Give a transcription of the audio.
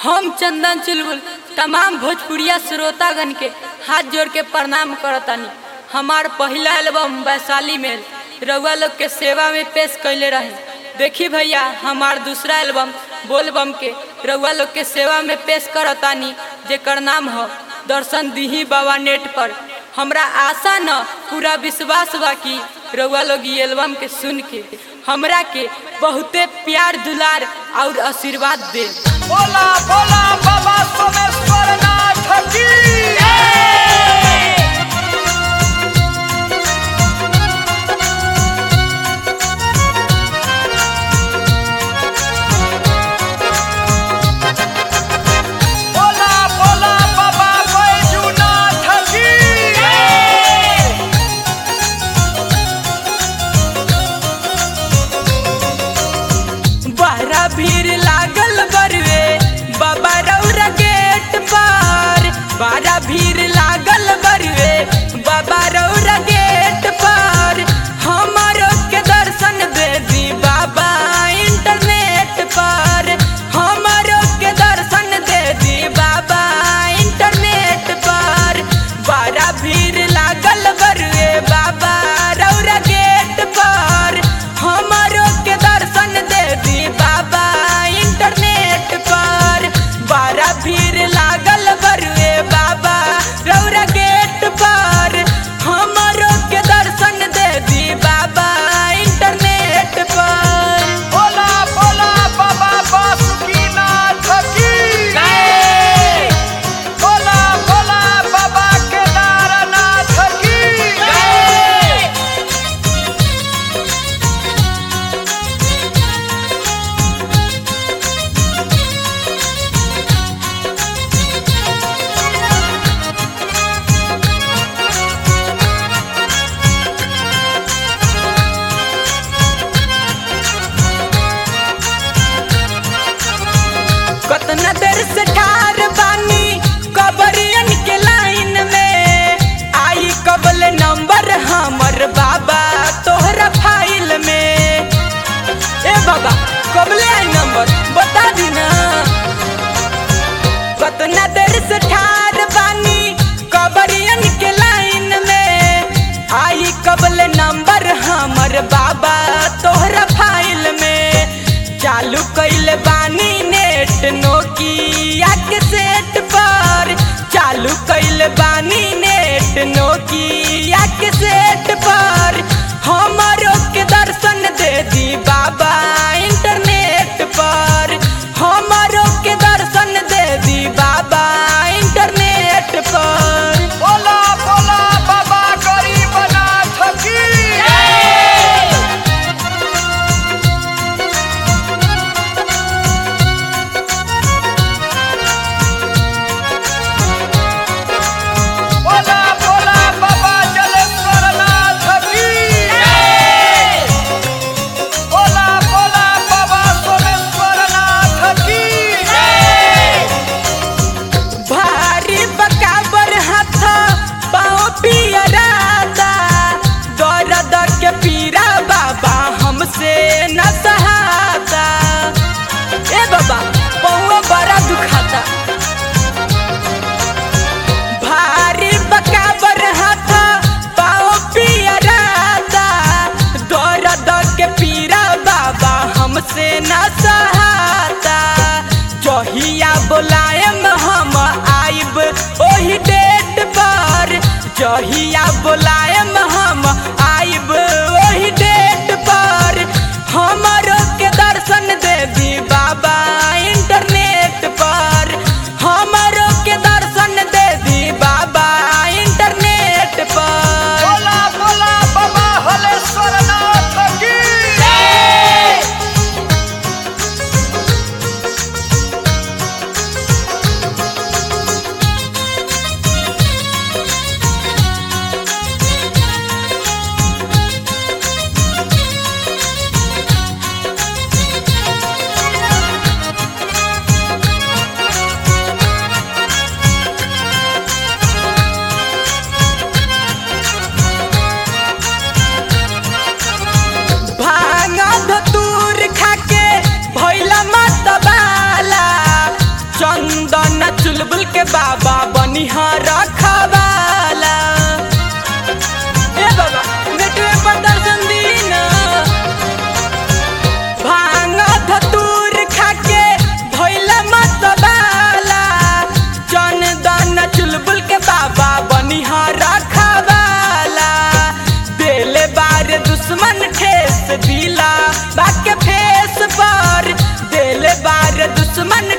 हम चंदन चुलबुल तमाम भोजपुरिया श्रोतागण के हाथ जोड़ के प्रणाम करतानी हमार पहला एल्बम वैशाली में रउआ लोग के सेवा में पेश कैले रहे देखी भैया हमार दूसरा एल्बम बोलबम के रउआ लोग के सेवा में पेश करतानी जेकर नाम हो दर्शन दीही बाबा नेट पर हमरा आशा न पूरा विश्वास बा कि रउआ लोग ई एल्बम के सुन के हमरा के बहुते प्यार दुलार और आशीर्वाद दे बोला बोला बाबा सोमेश्वर नाथ की बोला बोला बाबा बैजूनाथ की बहरा भीड़ लागल बरवे बाबा रौरा गेट पर बहरा भीड़ लागल बरवे बाबा रौरा गेट पर हमारो के दर्शन दे दी बाबा इंटरनेट पर हमारो के दर्शन दे दी बाबा इंटरनेट पर बड़ा भीड़ लागल बरवे बाबा रौरा गेट पर हमारो के दर्शन दे दी बाबा इंटरनेट पर बड़ा भीड़ लागल बरुए बाबा रौरा गेट पर हमारो के दर्शन दे दी बाबा इंटरनेट पर बोला बोला बाबा बासुकीनाथ की बोला बोला बाबा केदारनाथ की कतना देर से ठार बानी कबरियन के लाइन में आई कबल नंबर हमर बाबा तोहरा फाइल में ए बाबा कबले आई नंबर बता दी ना कतना देर से ठार बानी कबरियन के लाइन में आई कबल नंबर हमर बाबा तोहरा फाइल में चालू कैल बानी नेट नोकिया के सेट पर चालू कैल बानी नेट नोकिया के सेट पर हमारो के दर्शन दे दी बाबा इंटरनेट पर हमारो के दर्शन दे दी बाबा इंटरनेट पर बोला बोला बाबा गरीबनाथ की बोला बोला बाबा जलेश्वरनाथ की बोला बोला के बाबा बनिहार रखवाला ए बाबा नेटवे पर दर्शन दी ना भांग धतूर खाके भइला मतबाला जन दन चुलबुल के बाबा बनिहार रखवाला देले बार दुश्मन ठेस दिला बाके फेस पर देले बार दुश्मन